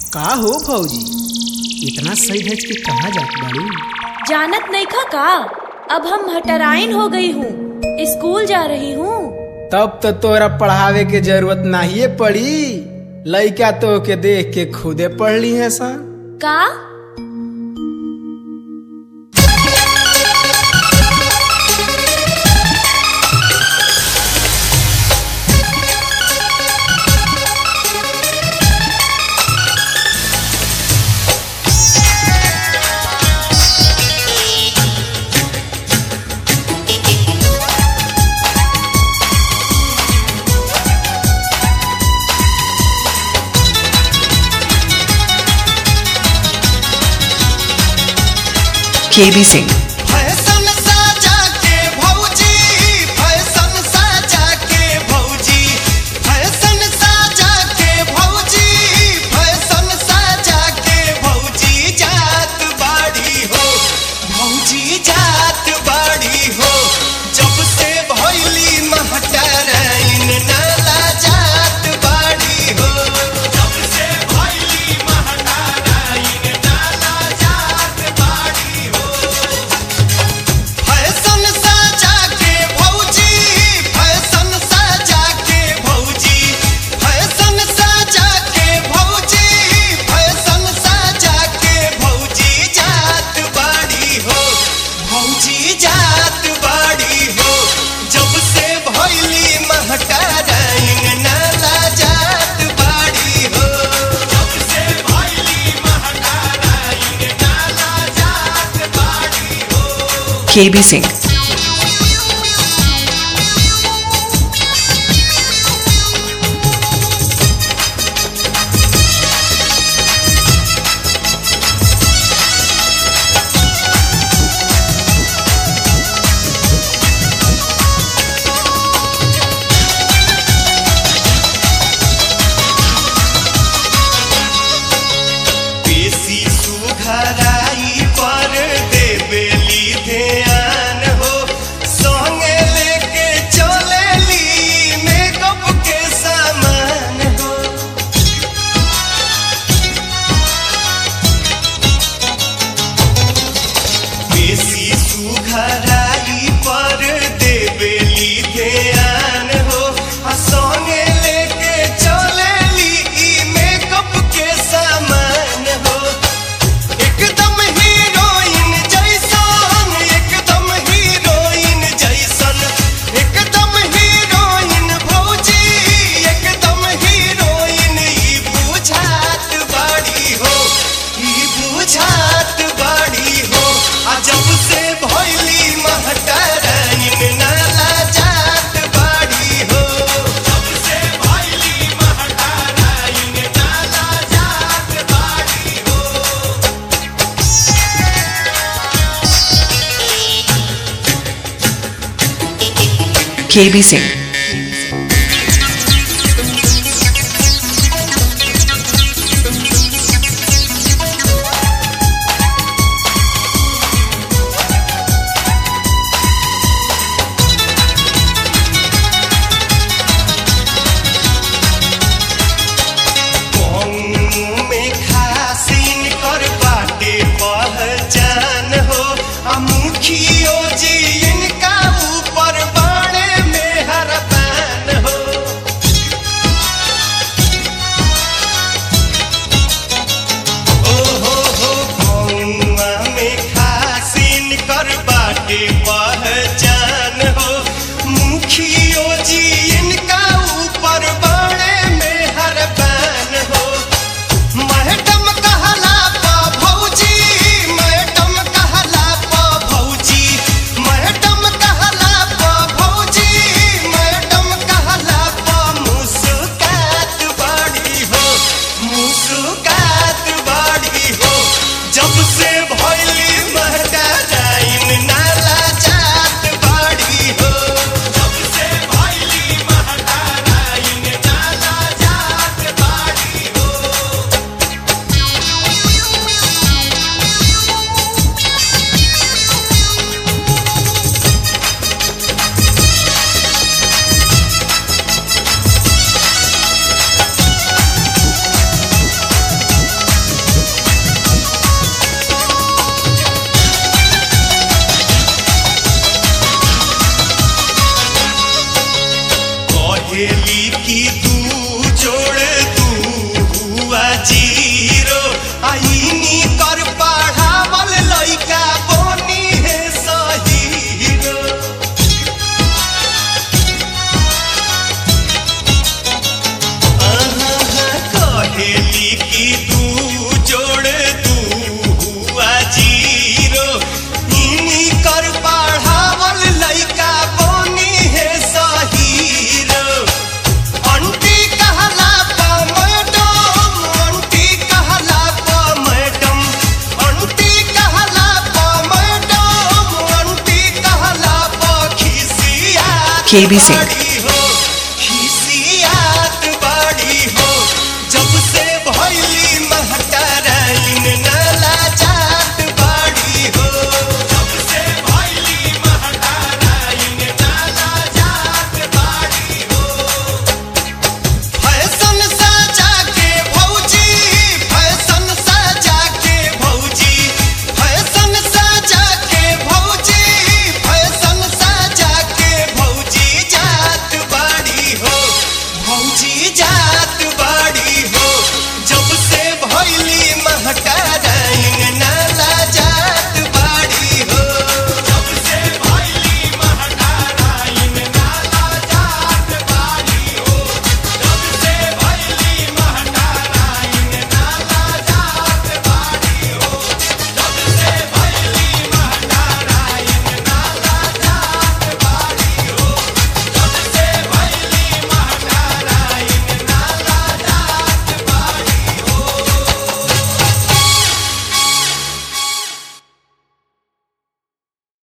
का हो फौजी इतना सही धज के कहाँ जात बाड़ी जानत नहीं खा का अब हम हटराइन हो गई हूँ स्कूल जा रही हूँ तब तो तोरा पढ़ावे के जरूरत नहीं पड़ी लइका तो के देख के खुदे पढ़ ली है सन का KB Singh. फैशन साजा के भौजी फैशन साजा के भौजी फैशन साजा के भौजी फैशन साजा के भौजी जात बाड़ी हो भौजी जात बाड़ी हो जब से भैली महटराइन नाला जात बाड़ी हो जब से भैली महटराइन नाला जात बाड़ी हो फैशन साजा के भौजी फैशन साजा के भौजी फैशन साजा के भौजी फैशन साजा के भौजी जात बाड़ी हो भौजी जात बाड़ी हो जब से भैली महटराइन नाला जात बाड़ी हो जब से भैली महटराइन नाला जात बाड़ी हो KB Singh. बेसी सुघराई पर देवेली ध्यान हो संगे लेके चलेली मेकअप के सामान हो बेसी सुघराई पर देवेली ध्यान हो आ संगे लेके चलेली ई मेकअप के सामान हो एकदम हीरोइन जैसन एकदम हीरोइन जैसन एकदम हीरोइन भौजी एकदम हीरोइन ई बुझात बाड़ी हो ई बुझात बाड़ी हो आ जब से भैली महटराइन नाला जात बाड़ी हो जब से भैली महटराइन नाला जात बाड़ी हो KB Singh. कौन में खासिन कर बाटे पहचान हो आ मुखियो जी इनका ऊपर बाणे में हरपान हो ओ हो हो कौआ में खासिन कर बाटे पहचान हो मुखियो जी इनका ऊपर बाणे में हरपान हो मैडम कहला पा भौजी मैडम कहला पा भौजी मैडम KB Singh.